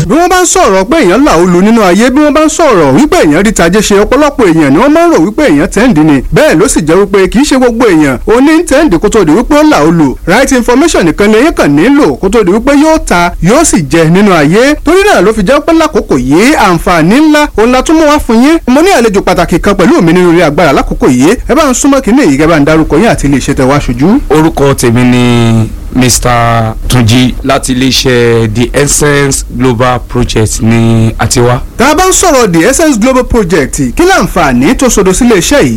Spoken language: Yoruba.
bí wọ́n bá ń sọ̀rọ̀ pé èèyàn là ó lu nínú ayé bí wọ́n bá ń sọ̀rọ̀ wípé èèyàn rí tajé ṣe ọ̀pọ̀lọpọ̀ èèyàn ni wọ́n máa ń rò wípé èèyàn tẹ́ǹdì ni bẹ́ẹ̀ ló sì jẹ́ wípé kì í ṣe gbogbo èèyàn ó ní tẹ́ǹdì kó tó di wípé ó là ó lu right information nìkan lèyìn kàn nílò kó tó di wípé yóò ta yóò sì jẹ nínú ayé torí náà ló fi jẹ́ pé lákòókò yìí àǹfààní ńlá òun la tún mú wá fún yín mo ní àlejò pàtàkì kan pẹ̀lú mi nínú ilé agbára lákòókò yìí ẹ bá ń súnmọ́ kínní èyí kẹ́ bá ń darúkọ yín àti ilé iṣẹ́ tẹ wá ṣojú. orúkọ tèmi ni mr tunji láti iléeṣẹ́ the essence global project ní àtiwá. tá a bá ń sọ̀rọ̀ the essence global project kí láǹfààní tó sodo sílé iṣẹ́ yìí